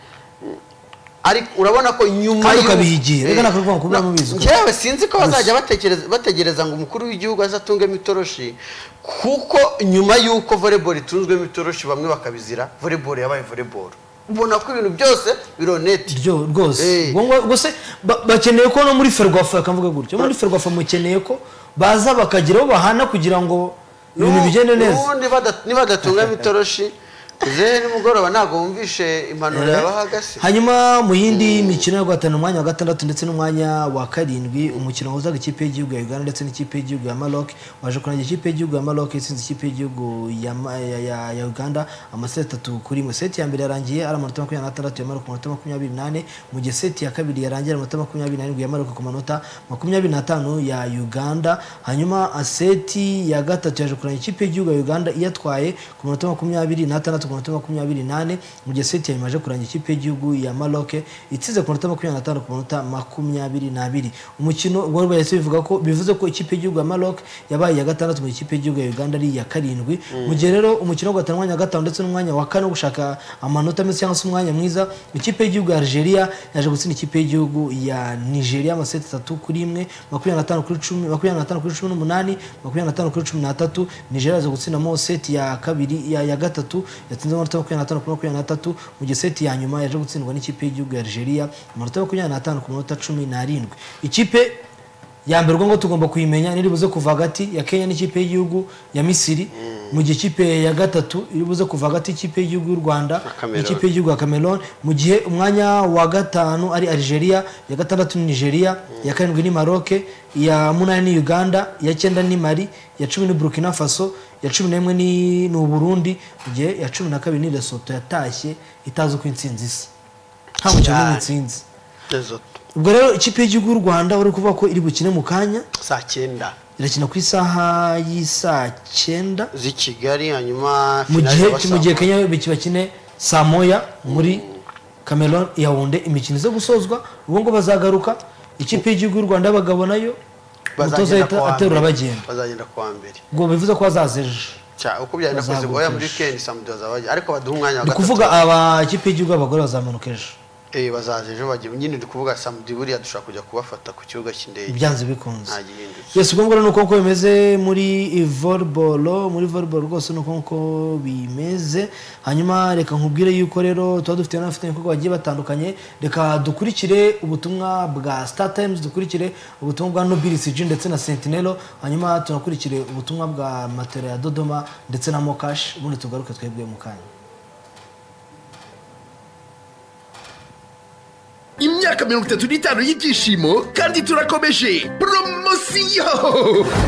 ariko urabona ko nyuma Kandi y'u- ukabihigira, Eh, reka nakavuga ngo kuba mubizi ko- njyewe sinzi ko bazajya batekereza bategereza ngo umukuru w'igihugu azatungemo itoroshi kuko nyuma y'uko volleyball itunzwemo itoroshi bamwe bakabizira volleyball yabaye volleyball ubona ko ibintu byose bironeti ryo rwose Eh. Ngo- ngo- ngo se ba- bakeneye ko no muri ferwafa bakavuga gutyo muri ferwafa mukeneye ko baza bakagira aho bahana kugira ngo ibintu bigende neza n'ubundi bada- nibadatunga itoroshi zehe nimugoroba ntabwo wumvishe impanuro yabahagase hanyuma mu yindi mikino yo guhatana umwanya wa gatandatu ndetse n'umwanya wa karindwi umukino wahuzaga ikipe y'igihugu ya uganda ndetse n'ikipe y'igihugu ya maroc waje kurangira ikipe y'igihugu ya maroc itsinze ikipe y'igihugu ya Ma- ya- ya- ya uganda amaseti atatu kuri imwe seti ya mbere yarangiye ari amanota makumyabiri n'atandatu ya maroc ku manota makumyabiri n'ane mu gihe seti ya kabiri yarangiye ari amanota makumyabiri n'arindwi ya maroc ku manota makumyabiri n'atanu ya uganda hanyuma seti ya gatatu yaje kurangira ikipe y'igihugu ya uganda iyatwaye ku manota makumyabiri n'atandatu ku manota makumyabiri n'ane mu gihe seti ya nyuma yaje kurangira ikipe y'igihugu ya maroc itsinze ku manota makumyabiri n'atanu ku manota makumyabiri n'abiri umukino warubaye se bivuga ko bivuze ko ikipe y'igihugu ya maroc yabaye iya gatandatu mu gihe ikipe y'igihugu ya uganda ari iya karindwi mu gihe rero umukino wo guhatana umwanya wa gatanu ndetse n'umwanya wa kane wo gushaka amanota meza cyangwa se umwanya mwiza ikipe y'igihugu ya algeria yaje gutsinda ikipe y'igihugu ya nigeria amaseti atatu kuri imwe makumyabiri n'atanu kuri cumi makumyabiri n'atanu kuri cumi n'umunani makumyabiri n'atanu kuri cumi n'atatu nigeria yaje gutsindamo seti ya kabiri ya, ya gatatu yatsinze amanota makumyabiri n'atanu kuri makumyabiri n'atatu mu gihe seti ya nyuma yaje gutsindwa n'ikipe y'igihugu ya algeria amanota makumyabiri n'atanu ku manota cumi n'arindwi ikipe ya mbere ubwo ngo tugomba kuyimenya niribuze kuva hagati ya kenya n'ikipe y'igihugu ya misiri mu gihe ikipe ya gatatu iribuze kuva hagati y'ikipe y'igihugu y'u rwanda Cameroon. n'ikipe y'igihugu ya cameroon mu gihe umwanya wa gatanu ari algeria iya gatandatu ni nigeria iya karindwi ni maroc iya munani ni uganda iya cyenda ni mali iya cumi ni burkina faso iya cumi n'imwe ni ni uburundi mu gihe iya cumi na kabiri ni lesoto yatashye itazi uko intsinzi isa nta mukino Cyane. n'intsinzi ubwo rero ikipe y'igihugu y'u rwanda uri kuvuga ko iri bukine mu kanya saa cyenda irakina ku isaha y'isaa cyenda z'i kigali hanyuma mu finale gihe zaba saa mu gihe moya. kenya biki- bakine saa moya muri cameroon yawunde imikino iza gusozwa ubu ngo bazagaruka ikipe y'igihugu y'u rwanda y'abagabo nayo umutoza Bazagenda ahita kuwa mbere. aterura bagenda bazagenda kuwa mbere ubwo bivuze ko hazaza ejo Cya, uko byagenda kose Bazaguka oya muri ejo. weekend samedi bazabajya ariko baduha umwanya wa ni gatatu ukuvuga aba ikipe y'igihugu y'abagore bazamanuka ejo eh bazaje ejo bagiye nyine ndi kuvuga samedi buriya dushobora kujya kubafata ku kibuga cy'indege byanze bikunze nta gihindutse yes ubwo ngubwo ni uko nguko bimeze muri volleyball muri volleyball rwose ni uko nguko bimeze hanyuma reka nkubwire yuko rero tuba dufite n'abafite ibikorwa bagiye batandukanye reka dukurikire ubutumwa bwa star times dukurikire ubutumwa bwa nobilcg ndetse na sentinelo hanyuma tunakurikire ubutumwa bwa matera ya dodoma ndetse na mokash ubundi tugaruke twebwe mu kanya imyaka mirongo itatu n'itanu y'ibyishimo kandi turakomeje poromosiyo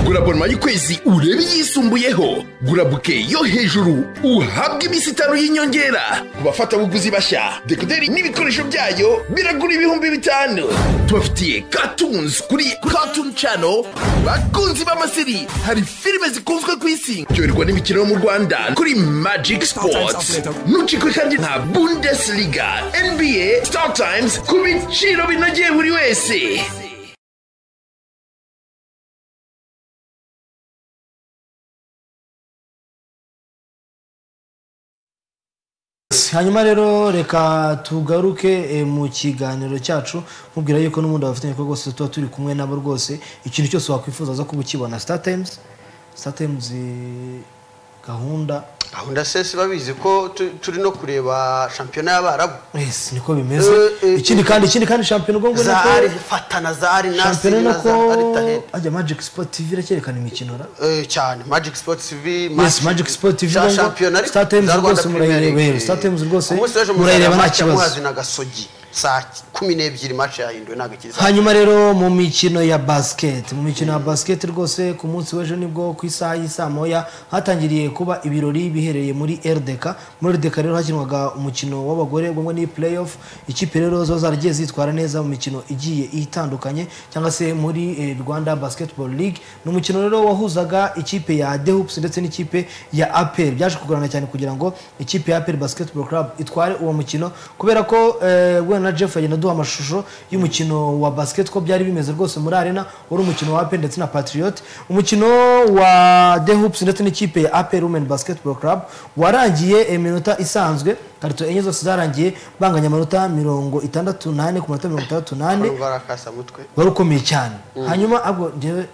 gura bonoma y'ukwezi urebe iyisumbuyeho gura buke yo hejuru uhabwe iminsi itanu y'inyongera ku bafatabuguzi bashya dekoderi n'ibikoresho byayo biragura ibihumbi bitanu tubafitiye katunzi kuri katuni cano bakunzi b'amasiri hari filime zikunzwe ku isi byoherwa n'imikino yo mu rwanda kuri magic sports nucikwe kandi nka bundesliga nba star times ku biciro binogeye buri wese hanyuma rero reka tugaruke eh, mu kiganiro cyacu nkubwira yuko n'ubundi abafitanye ibikorwa rwose tuba turi kumwe nabo rwose ikintu cyose wakwifuza zo kuba ukibona star times star times eh, gahunda gahunda sesi babizi ko tu- turi no kureba shampiyona y'abarabu yes niko bimeze Eh, eh, ikindi eh, kandi ikindi kandi shampiyona ubwo ngubwo nako zahari fatana zahari nasi shampiyona na zahari nako tahedi ajya magic sport tv iracyerekana imikino ra Eh, cyane magic sport tv yes magic sport tv za ubwo ngo shampiyona ariko star times za Rwanda rwose Premier League. murayireba star times rwose umunsi w'ejo murayireba nta match ya kibazo muhazi na gasogi saa kumi n'ebyiri match yahinduwe ntabwo ikiza hanyuma rero mu mikino ya basiketi mu mikino ya basiketi rwose ku munsi w'ejo nibwo ku isaha y'isaa moya hatangiriye kuba ibirori biherereye muri rdk muri rdk rero hakinwaga umukino w'abagore ubwo ngo ni play off ikipe rero zo zaragiye zitwara neza mu mikino igiye itandukanye cyangwa se muri eh, rwanda basketball league ni umukino rero wahuzaga ikipe ya dehups ndetse n'ikipe ya apel byaje kugorana cyane kugira ngo ikipe ya apel basketball club itware uwo mukino kubera ko eh, guhera na na jeff agenda aduha amashusho y'umukino wa basket ko byari bimeze rwose muri arena wari umukino wa apel ndetse na patriot umukino wa the hoops ndetse n'ikipe ya apel women basketball club warangiye iminota isanzwe karito enye zose zarangiye banganya amanota mirongo itandatu n'ane ku manota mirongo itandatu n'ane urwara akasamutwe wari ukomeye cyane hanyuma abwo njyewe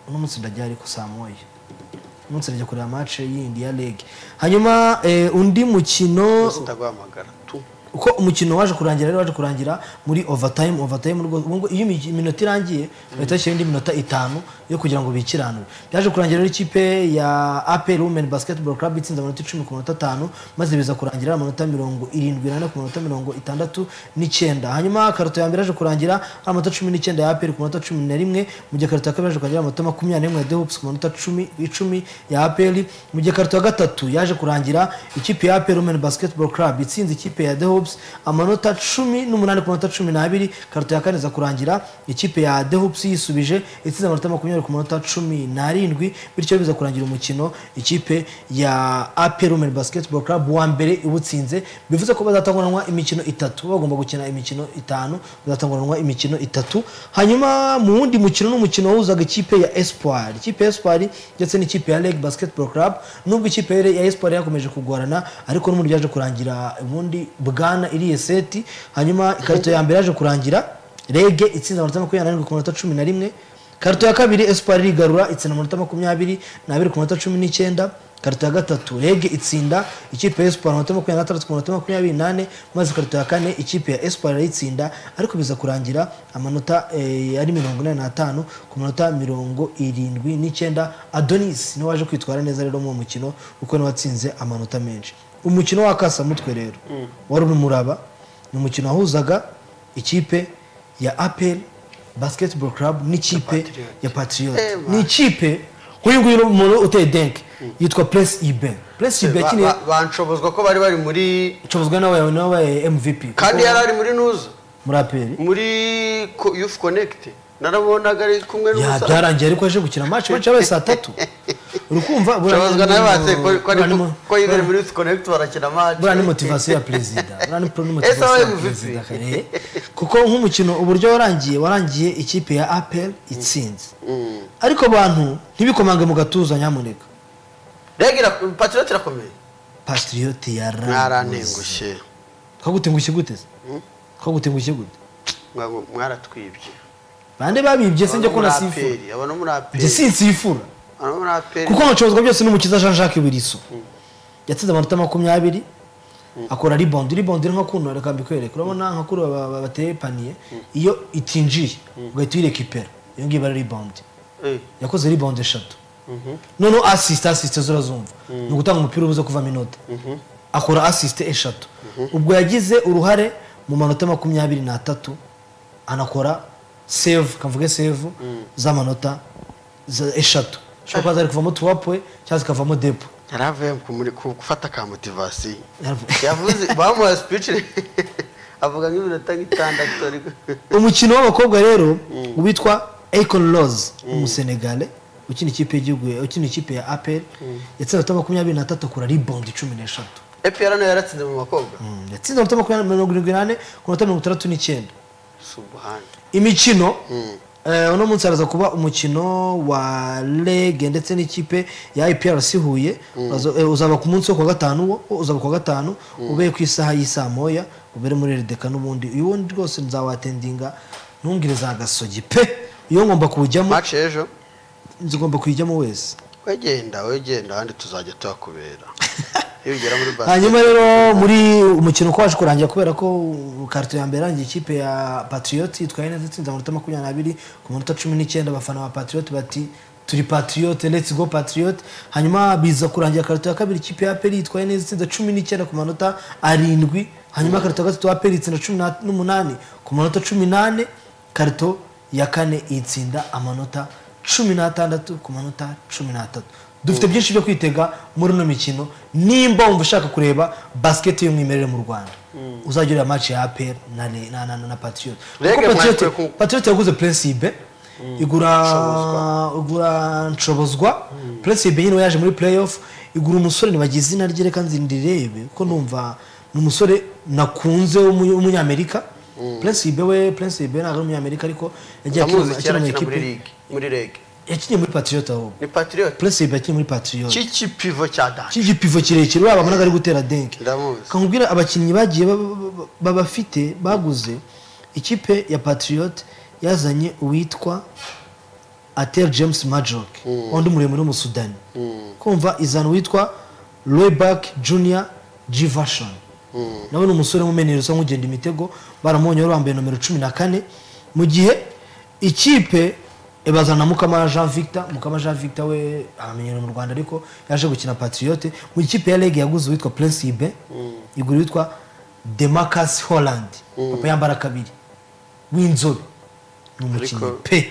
uno munsi ndajya ariko saa moya uno munsi ndajya kureba mace yindi ya rege hanyuma eh, undi mukino ndaguhamagara tu uko umukino waje kurangira rero waje kurangira muri overtime overtime rwose ubu ngubu iyo imi- iminota irangiye bahita bashyiraho indi minota itanu yo kugira ngo bikiranure byaje kurangira rero ikipe ya apel women basketball club itsinze amanota icumi ku manota atanu maze biza kurangira amanota mirongo irindwi n'ane ku manota mirongo itandatu n'icyenda hanyuma karito ya mbere yaje kurangira ari amanota cumi n'icyenda ya apel ku manota cumi na rimwe mu gihe karito ya kabiri yaje kurangira amanota makumyabiri n'imwe ya dehops ku manota cumi icumi ya apel mu gihe karito ya gatatu yaje kurangira ikipe ya apel women basketball club itsinze ikipe ya dehops amanota cumi n'umunani ku manota cumi n'abiri karito ya kane iza kurangira ikipe ya dehops yisubije itsinze amanota makumyabiri ku manota cumi n'arindwi bityo biza kurangira umukino ikipe ya apel women basketball club wa mbere iwutsinze bivuze ko bazatanguranwa imikino itatu bagomba gukina imikino itanu bazatanguranwa imikino itatu hanyuma mu wundi mukino n'umukino wahuzaga ikipe ya espoir ikipe ya espoir ndetse n'ikipe ya lake basketball club nubwo ikipe ya espoir yakomeje kugorana ariko n'ubundi byaje kurangira ubundi bwana iriye seti hanyuma ikarito ya mbere yaje kurangira rege itsinze amanota makumyabiri n'arindwi ku manota cumi na rimwe karito ya kabiri espoir irigarura itsinda amanota makumyabiri n'abiri ku manota cumi n'icyenda karito ya gatatu rege itsinda ikipe ya espoir amanota makumyabiri n'atandatu ku manota makumyabiri n'ane maze karito ya kane ikipe ya espoir irayitsinda ariko biza kurangira amanota eh, ari mirongo inani n'atanu ku manota mirongo irindwi n'icyenda adonis niwe waje kwitwara neza rero mu mukino kuko niwe watsinze amanota menshi umukino wa kasamutwe rero wari uri muraba ni umukino wahuzaga ikipe ya apel basketball club n'ikipe ya patriot Eba. ni ikipe nk'uyu nguyu ni umuntu uteye denke yitwa press ibe press ibe Ba- yakiniye ba- banshobozwa ko bari bari muri icobozwa nawe nawe wabaye mvp kandi kuko yari ari muri nuza muri aperi muri ko- youth connect narabonaga ari kumwe ya n'umusaza byarangiye ariko yaje gukina match benshi yabaye saa tatu uri kumva buriya nshobozwa ni- nawe batse ko- ko ari buriya ni mu- mo- ko yibereye muri youth connect barakina match buriya ni motivasiyo ya perezida buriya ni pro- ni motivasiyo Ese ya wabaye perezida MVP? kare kuko nk'umukino uburyo warangiye warangiye ikipe ya apel itsinze ariko abantu ntibikomange mu gatuza nyamuneka rege ira- patriot irakomeye patriote yaranguze mwarantengushye kagutengushye gute se kagutengushye gute Mwa- mwaratwibye bande babibye se njye ko nasifura aperi abona muri aperi njye sinsifura abona muri aperi kuko mucuruzwa byose n'umukiza Jean Jacques Wiliso yatsinze amanota makumyabiri akora rebound rebound ni nka kuno reka mbikwereke urabona nka kuri aba- aba bateye paniye iyo itinjiye ugahita uyirekipera iyo ngiyo iba ari rebound Eh, yakoze rebound eshatu noneho assist assist zo urazumva ni ugutanga umupira ubuze kuvamo inota akora assist eshatu ubwo yagize uruhare mu manota makumyabiri n'atatu anakora save kavuge save z'amanota za- eshatu ushobora kuba zari kuvamo tuwapwe cyangwa zikavamo depo yari avuye ku muri- ku- gufata ka motivasiyo Yaravuze. yavuze bamuha speech avuga nk'iminota nk'itandatu ariko umukino w'abakobwa rero witwa Akon Rose umusenegale ukina ikipe y'igihugu ya- ukina ikipe ya APR yatsinze amanota makumyabiri n'atatu akora rebound cumi n'eshatu epr nayo yaratsinze mu bakobwa yatsinze amanota makumyabiri mirongo irindwi n'ane ku manota mirongo itandatu n'icyenda subuhani imikino eh, uno munsi haraza kuba umukino wa rege ndetse n'ikipe ya iprc huye Uraza- eh, uzaba ku munsi wo kuwa gatanu wo wo uzaba ku wa gatanu ubere ku isaha y'isaa moya ubere muri redeka n'ubundi uyu wundi rwose nzawatendinga ntumbwire za gasogi pe iyo ngomba kuwujyamo match ejo nzigomba kuyijyamo wese wegenda wegenda ahandi tuzajya tuhakubera iyo ugera muri hanyuma basket rero muri umukino uko waje kurangira kubera ko uh, karito ya mbere yarangiye ikipe ya patriot itwaye neza itsinze amanota makumyabiri n'abiri ku manota cumi n'icyenda abafana ba patriot bati turi patriot let's go patriot hanyuma biza kurangira karito ya kabiri ikipe ya peri itwaye neza itsinze cumi n'icyenda ku manota arindwi hanyuma karito ya gatatu ya peri itsinda cumi na- n'umunani ku manota cumi n'ane karito ya kane itsinda amanota cumi n'atandatu ku manota cumi n'atatu dufite byinshi byo kwitega muri ino mikino nimba wumva ushaka kureba basket y'umwimerere mu rwanda uzajya ureba match ya APR na, Le- na, na, na, na patriot Rege Kuko Patriot- mwakwiye ku- patriot yaguze prinsibe igura igura nshobozwa prinsibe nyine we yaje muri playoff igura umusore ntibagize izina rye reka nzindirebe kuko numva ni umusore nakunze w'umu- w'umunyamerika prince ibe we prince ibe ntabwo ari umunyamerika ariko yagiye amuzi akina cyera mu akina muri ikipe ligue muri rege yakiniye muri patriot ahubwo ni patriot prince ibe yakiniye muri patriot cy'ikipivo cya danje cy'igipivo kirekire waba managa ari gutera denke ndamuzi kamubwira abakinnyi bagiye baba- baba- babafite baguze ikipe ya patriot yazanye uwitwa atel james majok undi muremure w'umusudani kumva izana uwitwa royback junior givashon nawe ni umusore w'umumenyero usa nk'ugenda imitego baramubonye wari wambaye nomero cumi na kane mu gihe ikipe bazana mukama jean victor mukama jean victor we aramenyero mu rwanda ariko yaje gukina patriote mu ikipe ya rege yaguze uwitwa prince ibe igura uwitwa demarcus holland papa yambara kabiri w'inzobe ni umukinnyi Ariko- pe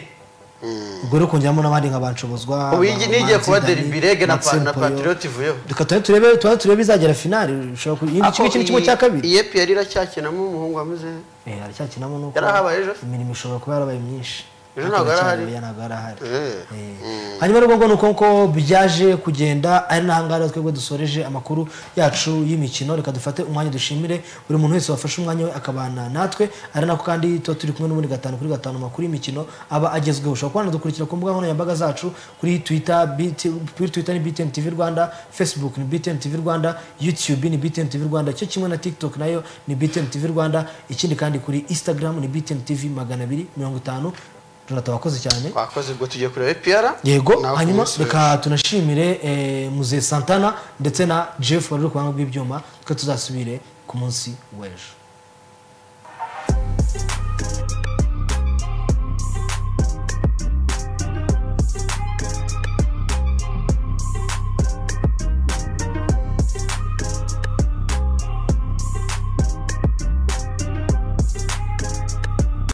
ubwo rero kongeramo n'abandi nka banshobozwa ubu iyi ngiyi nigiye kuba deribirege na pa- na patriot patriot ivuyeho reka tuba turebe tuba turebe izagera finali ushobora ku ikindi kimwe ikindi kimwe cya kabiri iyepi yari iracyakinamo umuhungu wameze Eh, aracyakinamo nuko Yari ahabaye ejo? imirimo ishobora kuba yarabaye myinshi Ejo ntabwo yari ahari. Oya, ntabwo yari ahari Eh. Eh. hanyuma rero ngo ni uko nguko byaje kugenda ari n'ahangaha rero twebwe dusoreje amakuru yacu y'imikino reka dufate umwanya dushimire buri muntu wese wafashe umwanya we akabana natwe ari nako kandi tuba turi kumwe n'ubundi gatanu kuri gatanu amakuru y'imikino aba agezweho ushobora kuba wanadukurikira ku mbuga nkoranyambaga zacu kuri twitter BT kuri twitter ni btm tv rwanda facebook ni btm tv rwanda youtube ni btm tv rwanda cyo kimwe na tiktok nayo ni btm tv rwanda ikindi kandi kuri instagram ni btm tv magana abiri mirongo itanu Jonathan, wakoze cyane twakoze ubwo tugiye kureba epr yego hanyuma reka tunashimire eh, muze santana ndetse na jeff wari uri ku buhanga bw'ibyuma twe tuzasubire ku munsi w'ejo